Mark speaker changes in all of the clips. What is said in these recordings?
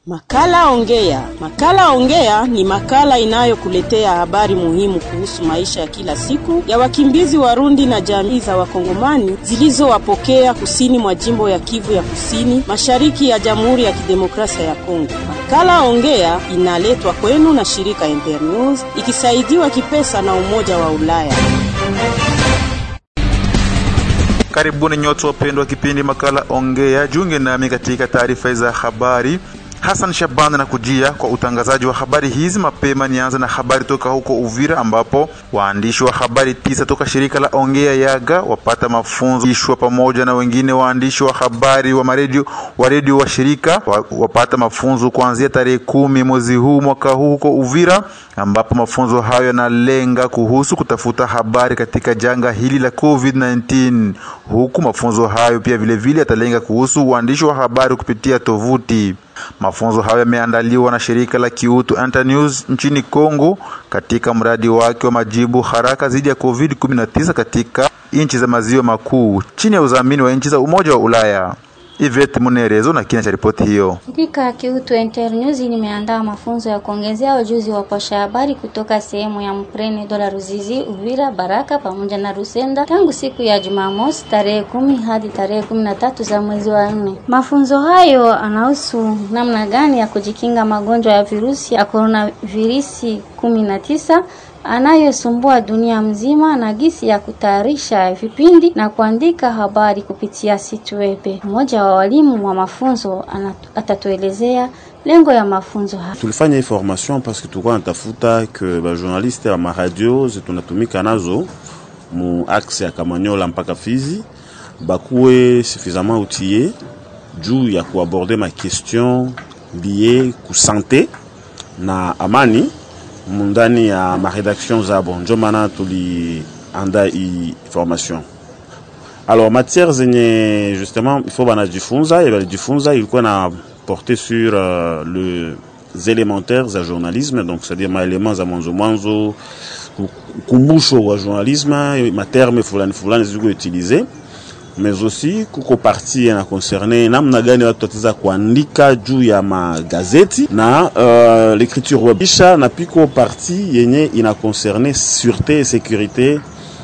Speaker 1: Makala Ongea. Makala Ongea ni makala inayokuletea habari muhimu kuhusu maisha ya kila siku ya wakimbizi Warundi na jamii za Wakongomani zilizowapokea kusini mwa jimbo ya Kivu ya Kusini, mashariki ya Jamhuri ya Kidemokrasia ya Kongo. Makala Ongea inaletwa kwenu na shirika Internews ikisaidiwa kipesa na Umoja wa Ulaya.
Speaker 2: Karibuni nyote wapendwa wa kipindi makala Ongea, jiunge nami katika taarifa za habari. Hassan Shaban na kujia kwa utangazaji wa habari hizi. Mapema nianze na habari toka huko Uvira, ambapo waandishi wa habari tisa toka shirika la Ongea Yaga wapata mafunzo ishwa pamoja na wengine waandishi wa habari wa maredio wa redio wa shirika wapata mafunzo kuanzia tarehe kumi mwezi huu mwaka huu huko Uvira, ambapo mafunzo hayo yanalenga kuhusu kutafuta habari katika janga hili la COVID-19, huku mafunzo hayo pia vilevile yatalenga kuhusu uandishi wa habari kupitia tovuti. Mafunzo hayo yameandaliwa na shirika la kiutu Internews nchini Kongo katika mradi wake wa majibu haraka dhidi ya COVID-19 katika nchi za maziwa makuu chini ya udhamini wa nchi za Umoja wa Ulaya. Ivet Munerezo na kina cha ripoti hiyo.
Speaker 3: Shirika ya kiutu Internews limeandaa mafunzo ya kuongezea ujuzi wa pasha habari kutoka sehemu ya Mprene Dola Ruzizi, Uvira, Baraka pamoja na Rusenda tangu siku ya Jumamosi tarehe kumi hadi tarehe kumi na tatu za mwezi wa nne. Mafunzo hayo anahusu namna gani ya kujikinga magonjwa ya virusi ya coronavirus kumi na tisa anayosumbua dunia mzima na gisi ya kutayarisha vipindi na kuandika habari kupitia site web. Mmoja wa walimu wa mafunzo atatuelezea lengo ya mafunzo haya.
Speaker 4: Tulifanya hii formation parce que tulikuwa natafuta que ba journaliste wa maradio tunatumika nazo mu axe ya Kamanyola mpaka Fizi bakuwe suffisamment outillé juu ya kuaborder ma question liée ku santé na amani mundani ya maredaction zabo, njo maana tulianda hii formation. Alors matière zenye justement il faut banajifunza et balijifunza ilikuwa na porter sur uh, les élémentaires za journalisme donc c'est-à-dire maéléments za mwanzo mwanzo, ukumbusho wa journalisme, materme fulani fulani ziko utiliser mais aussi kuko parti na concerne namna gani watu wataweza kuandika juu ya magazeti na uh, l'écriture web kisha na piko parti yenye ina concerne sûreté et sécurité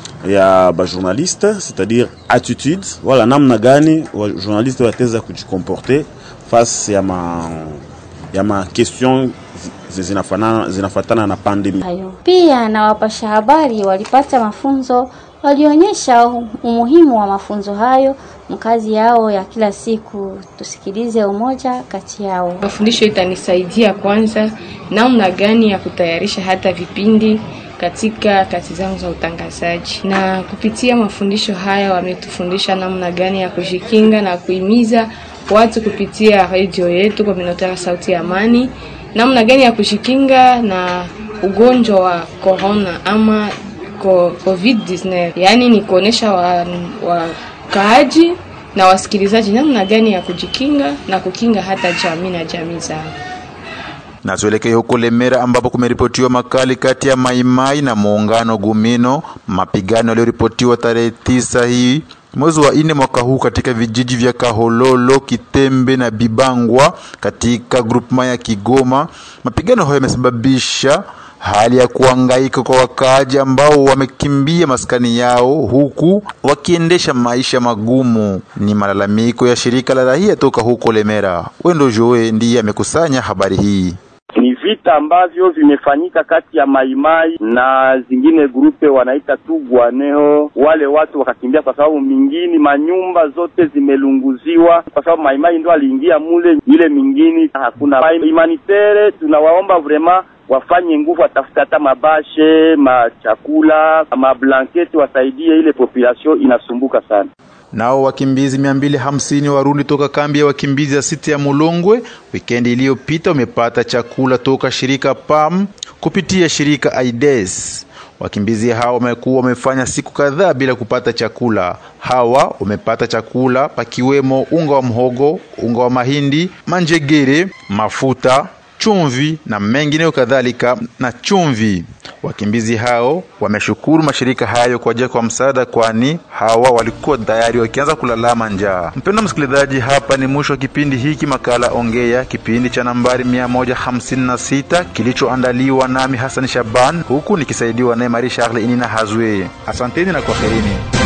Speaker 4: ya ba journaliste c'est-à-dire attitude wala namna gani wa journaliste wataweza kujikomporter face ya ma ya ma question zinafanana zinafatana na pandemia.
Speaker 3: Pia na wapasha habari walipata mafunzo walionyesha umuhimu wa mafunzo hayo mkazi yao ya kila siku. Tusikilize umoja kati yao.
Speaker 5: Mafundisho itanisaidia kwanza namna gani ya kutayarisha hata vipindi katika kazi zangu za utangazaji, na kupitia mafundisho haya wametufundisha namna gani ya kujikinga na kuhimiza watu kupitia redio yetu Communautaire Sauti ya Amani, namna gani ya kujikinga na ugonjwa wa corona ama COVID-19, yaani ni kuonesha wakaaji wa na wasikilizaji namna gani ya kujikinga na kukinga hata jamii na jamii zao.
Speaker 2: Na tuelekee huko Lemera ambapo kumeripotiwa makali kati ya Maimai na muungano Gumino, mapigano yaliyoripotiwa tarehe tisa hii mwezi wa nne mwaka huu katika vijiji vya Kahololo, Kitembe na Bibangwa katika grupema ya Kigoma. Mapigano hayo yamesababisha hali ya kuhangaika kwa wakaaji ambao wamekimbia maskani yao huku wakiendesha maisha magumu. Ni malalamiko ya shirika la raia toka huko Lemera. Wendo Joe ndiye amekusanya habari hii.
Speaker 6: Ni vita ambavyo vimefanyika kati ya Maimai na zingine grupe wanaita tu Gwaneho. Wale watu wakakimbia kwa sababu mingini manyumba zote zimelunguziwa, kwa sababu Maimai ndo aliingia mule, ile mingini hakuna humanitere. Tunawaomba vrema wafanye nguvu, watafuta hata mabashe, machakula, mablanketi, wasaidie ile population inasumbuka sana.
Speaker 2: Nao wakimbizi mia mbili hamsini Warundi toka kambi ya wakimbizi ya siti ya Mulongwe wikendi iliyopita wamepata chakula toka shirika PAM kupitia shirika AIDS. Wakimbizi hawa wamekuwa wamefanya siku kadhaa bila kupata chakula. Hawa wamepata chakula pakiwemo unga wa mhogo, unga wa mahindi, manjegere, mafuta chumvi na mengineyo kadhalika na chumvi. Wakimbizi hao wameshukuru mashirika hayo kwa ajili kwa msaada, kwani hawa walikuwa tayari wakianza kulalama njaa. Mpendwa msikilizaji, hapa ni mwisho wa kipindi hiki makala Ongea, kipindi cha nambari 156 kilichoandaliwa nami Hassan Shaban, huku nikisaidiwa naye Marie Charles Inina Hazwe. Asanteni na kwaherini.